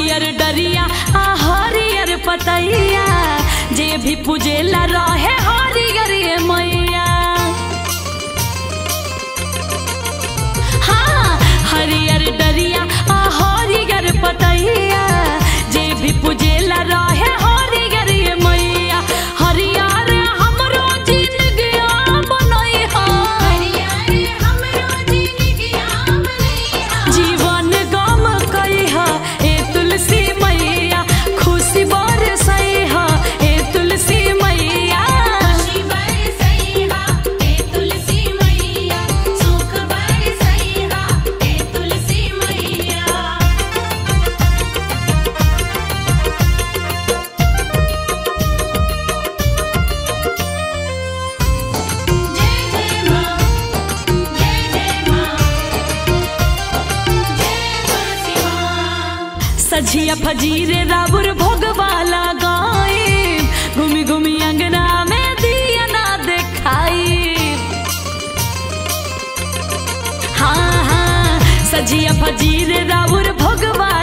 हरियर डरिया आ हरियर पतैया जे भी पूजेला रहे हरियर ये मैया हाँ हरियर डरिया आ हरियर पतैया जे भी पूजेला रहे हरियर ये मैया हरियर हमरो जिंदगी बनई हा जीवन गम कइहा ए तुलसी मैया खुशी बरसइहा ए तुलसी मैया सझिया फजीरे राबुर भोगवाला गाए घूमी घूमी अंगना में दिया ना देखाई हाँ हाँ सझिया फजीरे राबुर भोगवाला